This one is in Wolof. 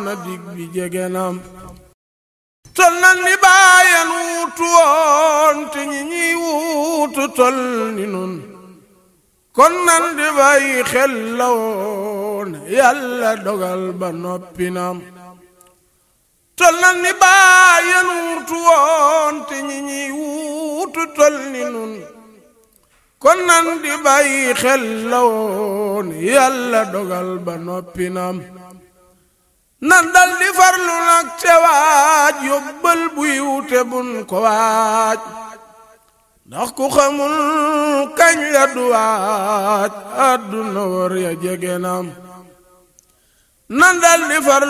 na dig bi jege nam tol nan ni bàyyan wuutu woon te ñi ñiy wuutu tol ni nun kon nan di bàyyi xel la woon yàlla dogal ba noppi nam tol nan ni bàyyan wuutu woon te ñi ñiy wuutu tol ni nun kon nan di bàyyi xel la woon yàlla dogal ba noppi nam nan dal di farlu nag te waaj yóbbal buy wute bun ko waaj ndax ku xamul kañ la du waaj àdduna war ya jege nam nan dal di farlu